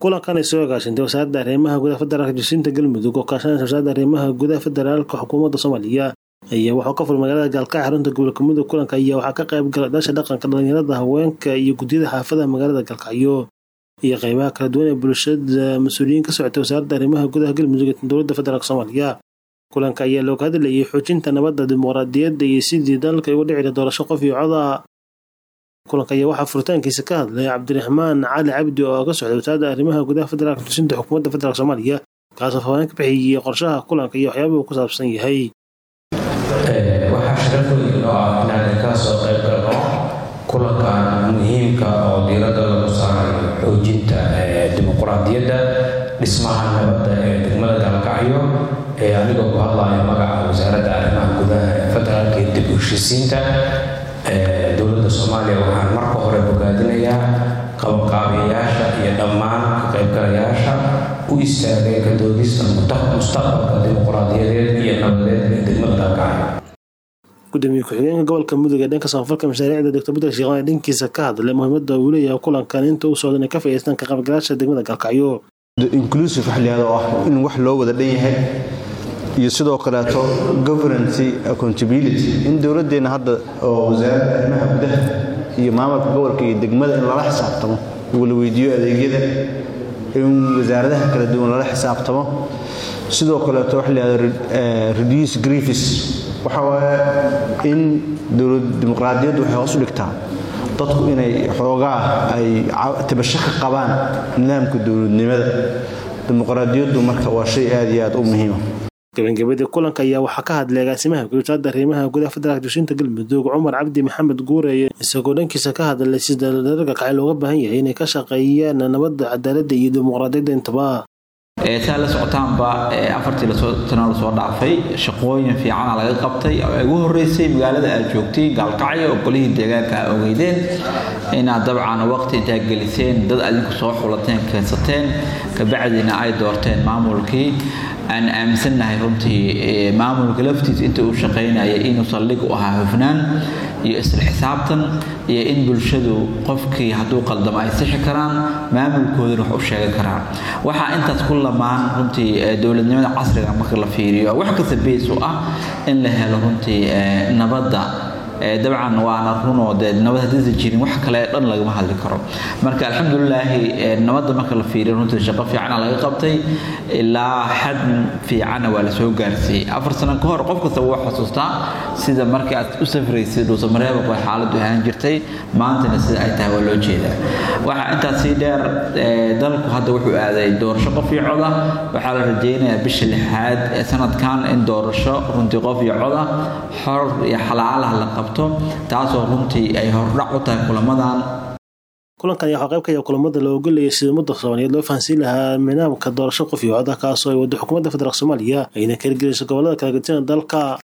kulankan ay soo agaashintay wasaaradda arrimaha gudaha federaalka jasiinta galmudug oo kaashanaysa wasaaradda arrimaha gudaha federaalka xukuumadda soomaaliya ayaa waxuu ka furmay magaalada gaalkacyo xarunta gobolka mudug kulanka ayaa waxaa ka qayb galay dhasha dhaqanka dhalinyarada haweenka iyo guddiyada xaafadaha magaalada gaalkacyo iyo qeybaha kala duwan ee bulshada mas-uuliyiin ka socotay wasaaradda arrimaha gudaha galmudug ee dowladda federaalk soomaaliya kulanka ayaa looga hadlayay xoojinta nabadda dimuqraadiyadda iyo sidii dalka uga dhici doorasho qof iyo coda kulanka ayaa waxaa furitaankiisa ka hadlay cabdiraxmaan cali cabdi oo ka socday wasaaradda arrimaha gudaha federaalka tusinta xukuumadda federaalk soomaaliya kaasoo faafaahin ka bixiyey qorshaha kulanka iyo waxyaabaha uu ku saabsan yahay waxaa sharafooyin oo ah inaan ka soo qayb galno kulankan muhiimka oo diiradda lagu saarayo xoojinta dimuqraadiyadda dhismaha nabadda ee degmada gaalkacyo ee anigoo ku hadlaya magaca wasaaradda arrimaha gudaha ee federaalka iyo dib u heshiisiinta dowladda soomaaliya waxaan marka hore bogaadinayaa qabanqaabiyayaasha iyo dhammaan ka qaybgalayaasha u istaagay ka doodista mustaqbalka dimuqraadiyadeed iyo nabadeed ee degmada gaalkacyo gudoomiye ku-xigeenka gobolka mudug ee dhanka samafalka mashaariicda doctor buter sheekhan ee dhankiisa ka hadlay muhiimadda uu leeyahay kulankan inta u socdan ay ka faa'iideystaan ka qaybgalayaasha degmada gaalkacyo inclusive wax layihahdo oo ah in wax loo wada dhan yahay iyo sidoo kaleeto governancy accountability in dowladeenna hadda oo wasaaradda arrimaha gudaha iyo maamulka gobolka iyo degmada in lala xisaabtamo wala weydiiyo adeegyada in wasaaradaha kala duwan lala xisaabtamo sidoo kaleeto wax layihahdo reduce griefis waxa waaye in dowlad dimuqraadiyaddu waxay hoos u dhigtaa dadku inay xoogaa ay tabasho ka qabaan nidaamka dowladnimada dimuqraadiyaddu marka waa shay aad iyo aad u muhiima gabagabadii kulanka ayaa waxaa ka hadlay agaasimaha wasaaradda arrimaha gudaha federaalka jasiinta galmudug cumar cabdi maxamed guureye isagoo dhankiisa ka hadlay sida dhallinyarada kacay looga baahan yahay inay ka shaqeeyaan nabadda cadaaladda iyo dimuqraadiyadda intaba saa la socotaanba afartii tano lasoo dhaafay shaqooyin fiicana laga qabtay oo ugu horeysay magaalada aad joogtay gaalkacyo oo golihii deegaanka a ogeydeen inaad dabcan waqti intaa geliseen dad adinku soo xulateen keensateen kabacdina ay doorteen maamulkii aan aaminsannahay runtii maamulka laftiis inta uu shaqaynaya inuu saldhig u ahaa hufnaan iyo isla xisaabtan iyo in bulshadu qofkii hadduu qaldamo ay sixi karaan maamulkoodana wax u sheegan karaan waxaa intaas ku lamaan runtii dowladnimada casriga marka la fiiriyo wax kasta beys u ah in la helo runtii nabadda dabcan waana runoo dee nabad haddaysa jirin wax kale dhan lagama hadli karo marka alxamdulilaahi nabadda marka la fiiriyo runtii shaqo fiicana laga qabtay ilaa xad fiicana waa lasoo gaarsiiyey afar sano ka hor qof kastaba waa xasuustaa sida markii aad u safraysay dhuusamareebaq way xaaladdu ahaan jirtay maantana sida ay tahay waa loo jeedaa waxaa intaas sii dheer dalku hadda wuxuu aaday doorasho qof iyo coda waxaa la rajaynayaa bisha lixaad ee sanadkan in doorasho runtii qof iyo coda xor iyo xalaalaha la qabto taasoo runtii ay hordhac u tahay kulamadan kulankan ayaa waxaa qayb ka yaha kulamada la ogolayay sida ummadda soomaaliyeed loo fahansiin lahaa nidaamka doorasho qof iyo coda kaasoo ay waddo xukuumadda federaalk soomaaliya ayna kala gelayso gobollada kala gedisan dalka